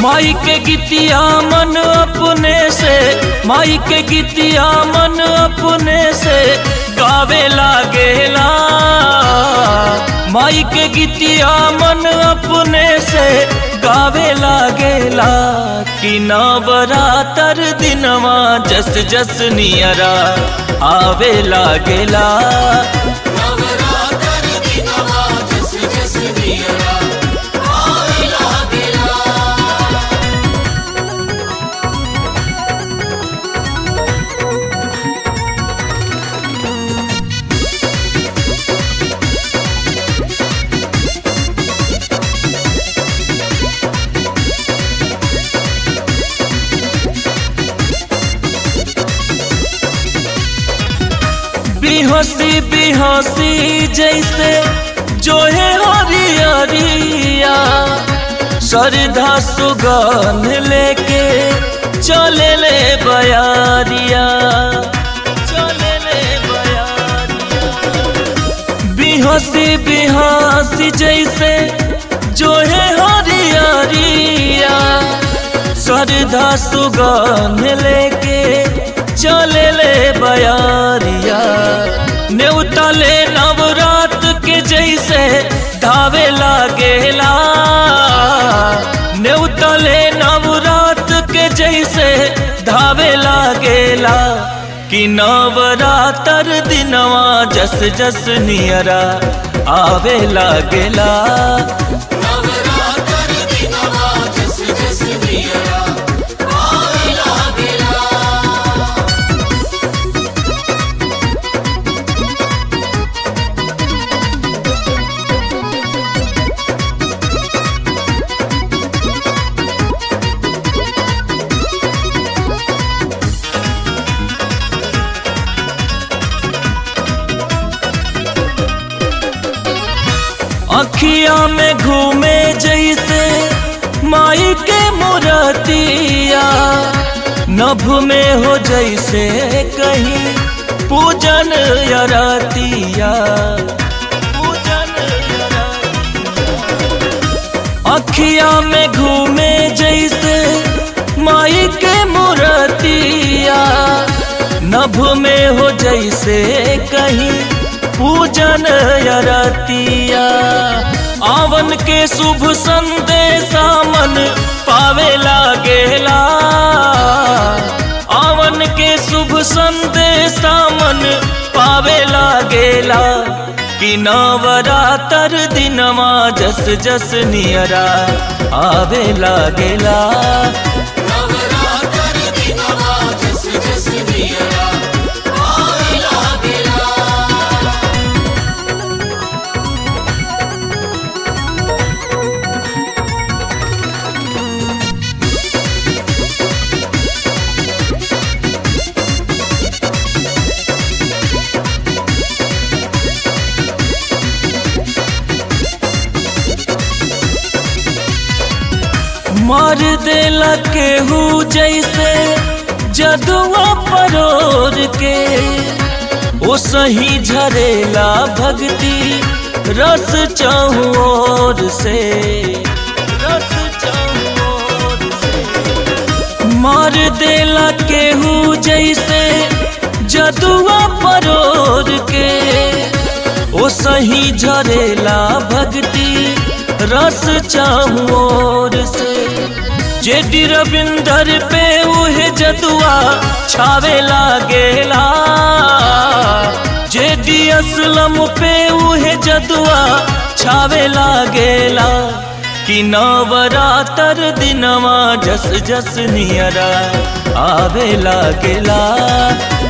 माई के गीतिया मन अपने से माई के गीतिया मन अपने से गावे लागेला माई के गीतिया मन अपने से गावे लागेला कि नवरातर दिनवा जस जस नियरा आवे लागेला नवरात्र दिनवा जस जस नियरा आवे लागेला बिहसी बिहसी जैसे जो है हरियरिया श्रद्धा सुगंध लेके चले ले बयारिया चले ले बयारिया बिहसी बिहसी जैसे जो है हरियरिया श्रद्धा सुगंध लेके चले ले बयारिया नेवतले नवरात के जैसे धावे लागेला नेवतले नवरात के जैसे धावे लागेला कि नवरातर दिनवा जस जस नियरा आवे लागेला नवरात्र दिनवा जस जस नियरा आवे लागेला अखिया में घूमे जैसे माई के मुरतिया नभ में हो जैसे कहीं पूजन यरतिया पूजन यरतिया। अखिया में घूमे जैसे माई के मुरतिया नभ में हो जैसे कहीं पूजन यरतिया आवन के शुभ संदेशा मन पावे लागेला आवन के शुभ संदेशा मन पावे लागेला कि नवरातर दिनवा जस जस नियरा आवे लागेला नवरात्र दिनवा जस जस नियरा आवे लागेला मार देला केहू जैसे जदुआ परोर के ओ सही झरेला भक्ति रस चहुओर से रस चहुओर से मार देला केहू जैसे जदुआ परोर के ओ सही झरेला भक्ति रस चाहुओर से जेडी रविंदर पे उहे जदुआ छावे लागेला जेडी असलम पे उहे जदुआ छावे लागेला कि नवरातर दिनवा जस जस नियरा आवे लागेला